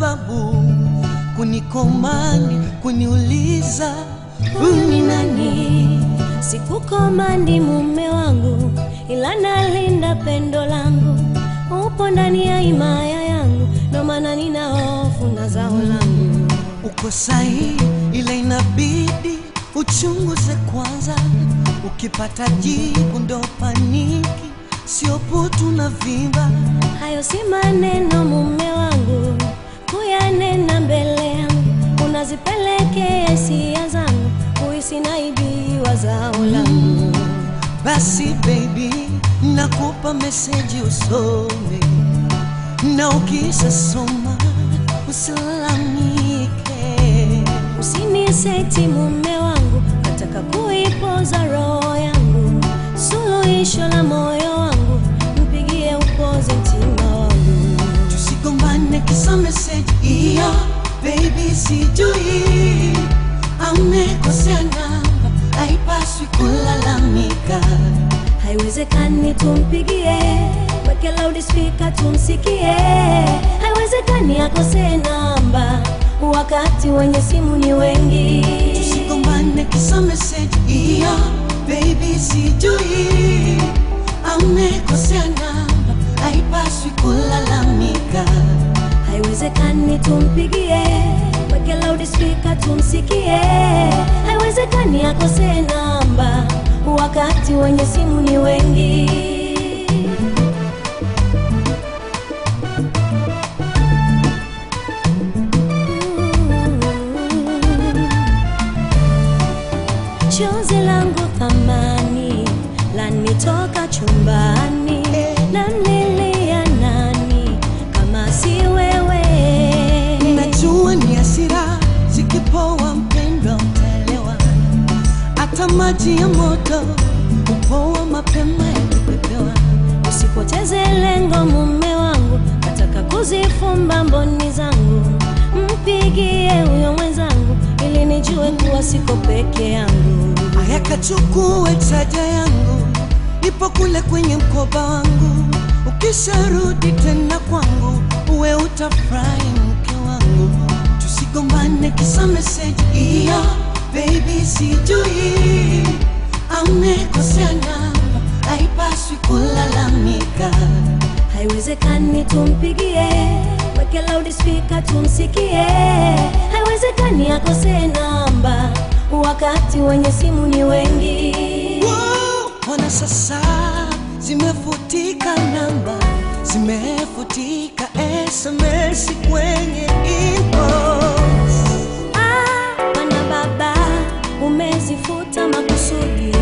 sababu kunikomandi, kuniuliza Uni nani? Sikukomandi mume wangu, ila nalinda pendo langu. Upo ndani ya himaya yangu, ndo maana nina hofu na zao langu. uko sahihi, ila inabidi uchunguze kwanza. Ukipata jibu ndo paniki, sio putu na vimba. Hayo si maneno mume wangu, kuyanena mbele yangu, unazipelekea hisia zangu, kuhisi naibiwa zao langu. Basi baby, nakupa meseji usome, na ukisha soma usilalamike. Usiniseti mume wangu, nataka kuipoza roho yangu, suluhisho la moyo wangu, mpigie upoze mtima wangu. Tusigombane kisa meseji hiyo, baby, sijui amekosea namba, haipaswi kulalamika. Haiwezekani tumpigie, weke loudspeaker tumsikie. Haiwezekani akose namba, wakati wenye simu ni wengi. Tusigombane kisa meseji hiyo, baby, sijui amekosea namba, haipaswi kulalamika. Haiwezekani tumpigie, weke loudspeaker tumsikie. Haiwezekani akose namba, wakati wenye simu ni wengi. Chozi langu thamani lanitoka chumbani, nanilia nani kama si wewe? Najua ni hasira zikipoa, mpendwa, utaelewa. Hata maji ya moto hupoa mapema yakipepewa. Usipoteze lengo mume wangu, nataka kuzifumba mboni zangu, mpigie huyo mwenzangu ili nijue kuwa siko peke yangu. Aya, kachukue chaja yangu, ipo kule kwenye mkoba wangu. Ukisharudi tena kwangu, uwe utafurahi mke wangu. Tusigombane kisa meseji hiyo, baby, sijui amekosea namba, haipaswi kulalamika. Haiwezekani tumpigie, weke loudspeaker tumsikie. Haiwezekani akose namba, wakati wenye simu ni wengi. Wow, Ona sasa zimefutika namba, zimefutika SMS kwenye inbox. Ah, Bwana baba, umezifuta makusudi.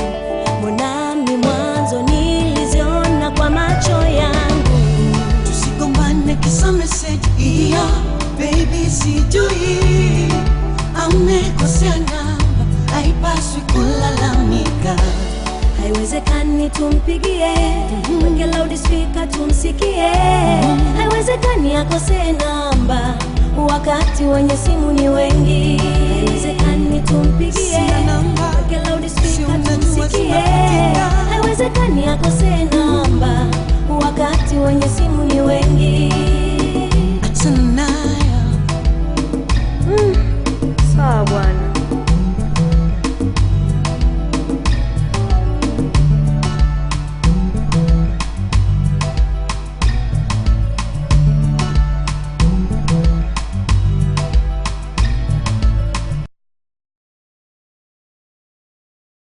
Mbonami mwanzo niliziona kwa macho yangu. Tusigombane kisa meseji hiyo, baby, sijui amekosea namba, haipaswi kulalamika. Haiwezekani tumpigie, weke loudspeaker tumsikie. Haiwezekani akose namba, wakati wenye simu ni wengi. Haiwezekani tumpigie, Sina namba, weke si loudspeaker unajua tumsikie. zinapitika. Haiwezekani akose namba,